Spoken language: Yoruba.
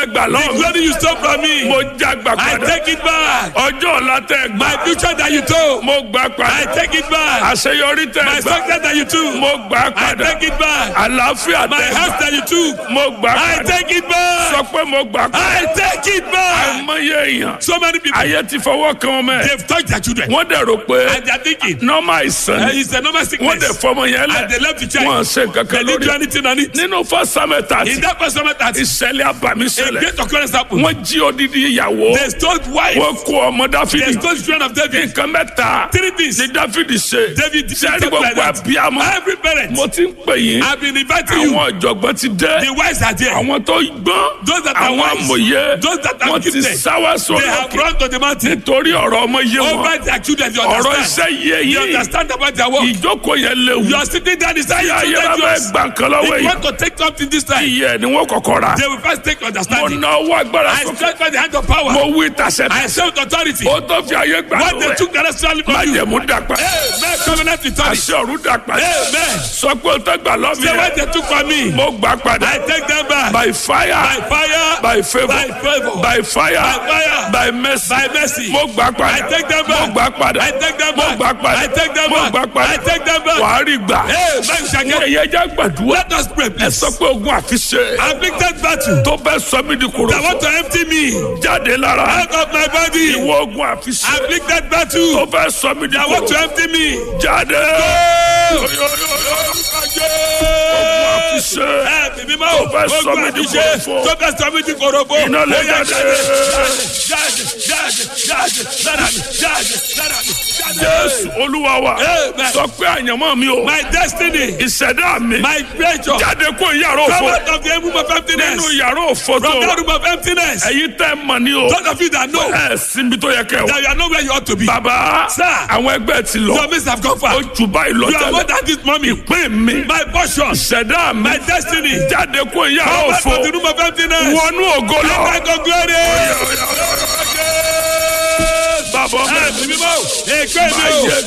gbà The lọ́wọ́ glory you stole from me. mo já gbà I padà take it back. ọjọ́ ọ̀la tẹ gbà My future that you took. mo gbà I padà take it back. àṣeyọrí tẹ My gbà success that you took. mo gbà I padà take it back. àlàáfíà My tẹ house gbà that you took. mo gbà I padà take it back. sọ pé mo gbà padà I take it back. àmọye èèyàn So many people. ayé ti fọwọ́ kan ọmọ ẹ̀ They've touched their children. wọ́n dẹ̀ rò pé And they are thinking. nọ́ọ̀mà àìsàn Uh, ni it's a normal wọ́n dẹ̀ sickness. fọmọ yẹn And lẹ̀ they left the wọ́n child. ṣe They kankan didn't do lórí anything on it. nínú fọ́sámẹ́ta In that person that ìṣẹ̀lẹ̀ àbàmì a ṣẹlẹ̀ great occurrence happened. wọ́n jí odidi ìyàwó They stole wife. wọ́n kó ọmọ They dáfídì stole children of David. nǹkan mẹ́ta Three things. ni dáfídì ṣe David did sẹ́ni something like gbogbo that. àbíyamọ Every parent. mo ti ń pè yín I've been inviting you. àwọn ọ̀jọ̀gbọ́n ti dé The wives are there. àwọn tó gbọ́n Those that are àwọn wise. amòye Those that are wọ́n ti gifted. sáwá sórí They have òkè run to the mountain. nítorí ọ̀rọ̀ ọmọ yé wọn Over their children. You ọ̀rọ̀ understand. iṣẹ́ yé You yín understand about their work. ìjókòó yẹn léwu You are sitting down inside tí your ayé bá children. fẹ́ yours. gbà nǹkan lọ́wọ́ If you yìí want to take something this time, iye ni wọ́n kọ́kọ́ ra they will first take mo understanding. ná owó agbára I sókè stretch by the hand of power. mo wí tàṣẹ I say with authority. ó tó fi ayé gbà What they lọ́wọ́ took the rest of má from you. jẹ̀mú dàpẹ́ Amen. Covenant with authority. àṣẹ ọ̀run dàpẹ́ Amen. sọ pé ó tó gbà lọ́mí Say what rẹ̀ they took from me. mo gbà padà I take them back. by fire By fire. by favour By favor. by fire By fire. by mercy By mercy. mo gbà padà I take them back. mo gbà padà I take them mo back. gbà padà I take them mo back. gbà padà I take them back. wàá rí gbà Hey, man, shall get. ẹ̀yẹ já gbàdúrà Let us pray, ẹ please. sọ pé ogun àfiṣe Afflicted battle. tó bẹ́ sọ mí di That kòròfò want to empty me jáde lára out of my body. ìwọ ogun àfiṣe Afflicted tó battle. bẹ́ sọ mí di That want to kòròfò empty me. jáde ogun àfiṣe Ẹ̀mí mímọ́. Tó fẹ́ sọ Ogun mí di àfiṣe. kòròfò. Tó fẹ́ sọ mí di kòròfò. Iná lè Ó yá, jáde. Jáde, jáde, jáde, lára mi, jáde, lára mi, jáde. jésù olúwa wa Amen. sọ pé àyànmọ́ mi o My destiny. ìṣẹ̀dá mi My creature. jáde kó yàrá òfò Come out of the room of emptiness. nínú yàrá òfò tó From wà. that room of emptiness. ẹ̀yin tẹ́ mọ̀ ní o Those of you that know ẹ̀ síbi tó yẹ kẹ́ that wọ. you are not where you ought to be. bàbá Sir. àwọn ẹgbẹ́ ti lọ Your mates have gone far. ó jù báyìí lọ You are more tẹ́lẹ̀ than this mommy. pé mi My portion. ìṣẹ̀dá mi My destiny. jáde kó yàrá Come out òfò of the room of emptiness. wọnú ògo lọ. Enter into glory. bàbá ọmọ Ẹ̀mí mímọ́. Èké mi Máa o. yẹ